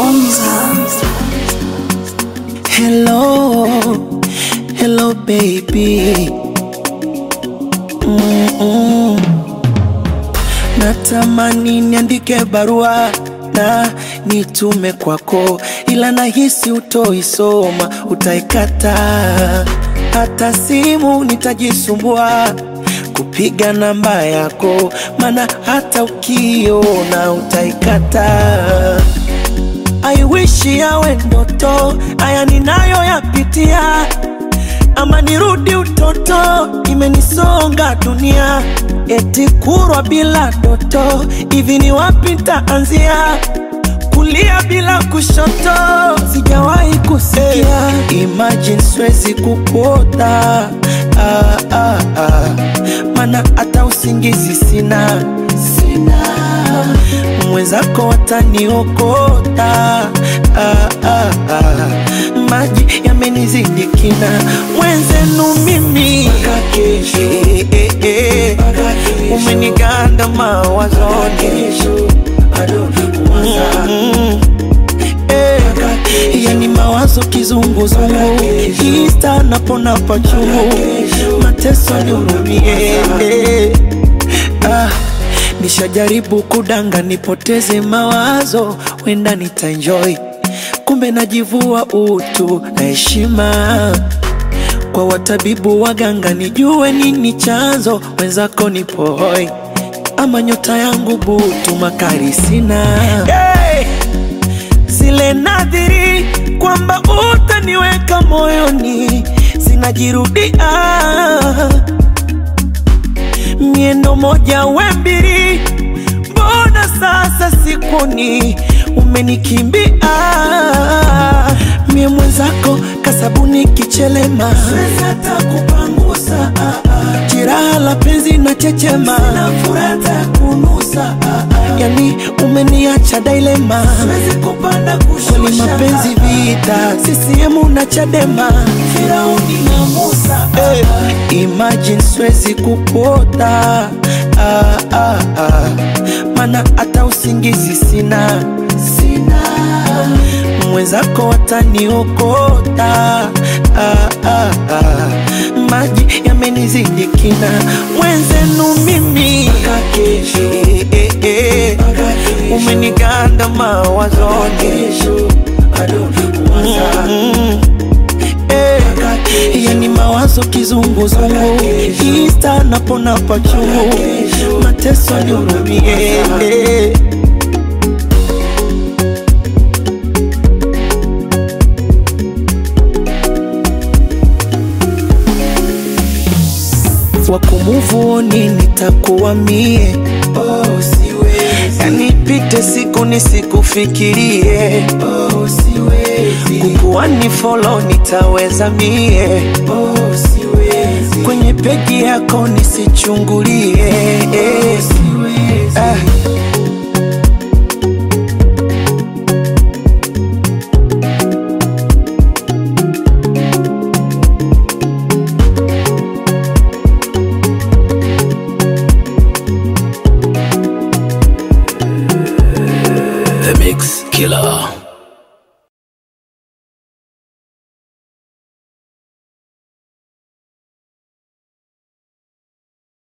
Hello, hello baby. Mm-mm. Natamani niandike barua na nitume kwako, ila nahisi utoisoma, utaikata. Hata simu nitajisumbua kupiga namba yako, maana hata ukiona utaikata. I wish yawe ndoto, haya ninayoyapitia, ama nirudi utoto, imenisonga dunia, eti kurwa bila doto, hivi ni wapi nitaanzia? Kulia bila kushoto, sijawahi kusikia. Imagine siwezi kukuota ah, ah, ah. Mana hata usingizi sina, sina mwenzako wataniokota ah, ah, ah. Maji yamenizidi kina, mwenzenu mimi eh, eh, eh. umeniganda mawazoni Mm, eh. yani mawazo kizunguzungu ista napona pachungu mateso nihurumie eh. ah. Nishajaribu kudanga nipoteze mawazo, wenda nitaenjoy, kumbe najivua utu na heshima kwa watabibu waganga, nijue nini chanzo, wenzako nipo hoi, ama nyota yangu butu, makari sina hey! zile nadhiri kwamba utaniweka moyoni zinajirudia miendo moja we mbili, mbona sasa sikuni umenikimbia? Mie mwenzako kasabuni kichelema, siwezi hata kupangusa jiraha la penzi na chechema, sina furata kunusa yani umeniacha dilema, siwezi kupanda kushusha, kwani mapenzi vita, CCM na Chadema, Firauni na Musa hey. Imagine siwezi kupota ah, ah, ah. Mana hata usingizi sina, sina. Mwenzako wataniokota ah, ah, ah. Maji yamenizidi kina, mwenzenu mimi eh, eh, eh. umeniganda mawazoni Mm, eh. yani mawazo kizunguzungu ista napona pachungu mateso nihurumie eh. wakumuvuoni nitakuwa mie oh, siwezi. Yani pite siku nisikufikirie oh, siwezi. Kukuwa ni follow nitaweza mie oh, siwezi. Kwenye peji yako nisichungulie oh, siwezi. Ah. The Mix Killer.